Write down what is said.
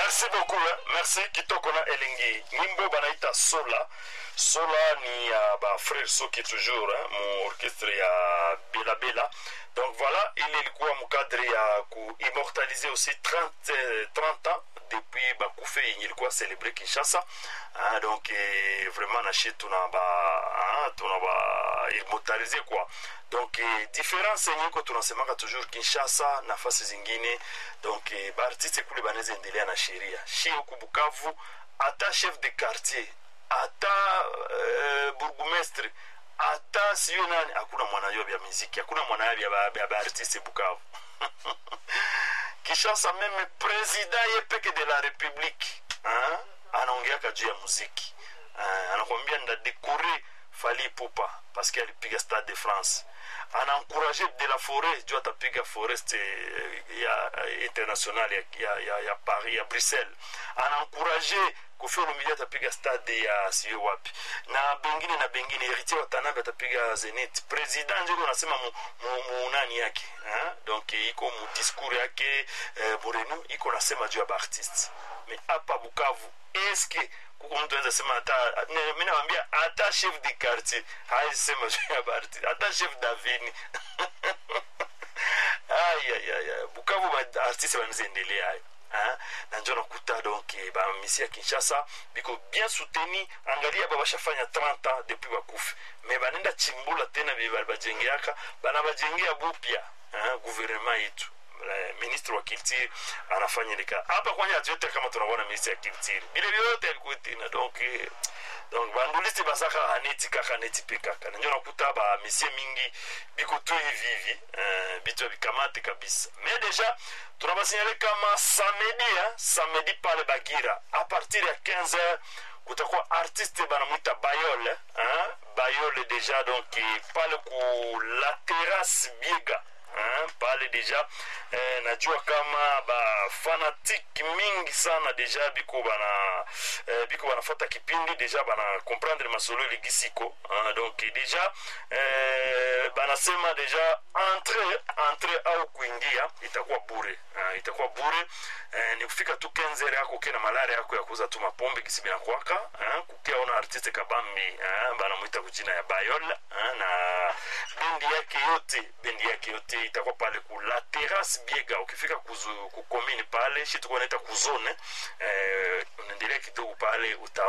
merci beaucoup eh. merci kitoko na elengi nyimbo banaita sola sola ni ya uh, bafrere soki toujours eh, mu orchestre ya belabela donc voilà ile ilikuwa mukadre ya kuimmortalize aussi 30, eh, 30 ans depuis bakufe yenye ilikuwa celebre kinshasa ah, donc eh, vraiment nashi tuna ba ah, tuna ba immortalize quoi donc eh, difference yenye iko tunasemaka toujours kinshasa nafasi zingine donc eh, baartiste kule banaweza endelea na sheria shi huku bukavu hata chef de quartier hata uh, burgumestre hata siyo nani hakuna mwanayo vya miziki hakuna mwanayo vya baartiste bukavu kishasa meme presida ye peke de la republique anaongeaka juu ya muziki ha? anakwambia ndadekore fali pupa paske alipiga stade de france anaencourage de la forêt juu atapiga forest ya international ya, ya, ya, ya paris ya bruxelles anaencourage kofi olomidi atapiga stade ya siyo wapi na bengine na bengine héritier watanabe atapiga zenit president njeko nasema munani yake ha? donc iko mudiscours yake eh, morenu iko nasema juu ya baartiste me hapa bukavu eske kuko mtu anaweza sema hata mi nawambia hata chef de quartier haisema juu ya baartiste hata chef davini ayayaya bukavu baartiste banaweza endelea hayo Hein? na njo nakuta donc bamisi ya kinshasa biko bien souteni angalia ba bashafanya 30 ans depuis bakufe me banenda chimbula tena bye bali bajengeaka bana bajengea bupya gouvernement yetu ministre wa culture anafanya lika hapa kwanja atuyote kama tunaona ministre ya culture bile vyote alikuwa tena donc donc bandulisi basaka aneti kaka neti pe kaka nanjo nakuta bamisie mingi biko tu hivi hivi uh, bitu bikamate kabisa mais déjà tunabasinyale kama samedi hein, samedi pale bagira a partir ya 15 heures kutakuwa artiste banamwita bayole hein? bayole deja donc pale ku la terrasse biega hein? pale deja eh, najua kama bafanatike mingi sana deja biko bana eh, biko banafata kipindi deja bana comprendre masolo elegisiko hein? donc deja eh, banasema deja entre entre au kuingia itakuwa bure uh, itakuwa bure uh, ni kufika tu kenzere yako ukiwa na malari yako ya kuuza tu mapombe kisi binakwaka uh, kukia ona artiste kabambi uh, banamwita kujina ya bayol uh, na bendi yake yote bendi yake yote itakuwa pale ku la terrasse biega ukifika kuzu, kukomini pale shi tukuwa naita kuzone uh, unaendelea kidogo pale uta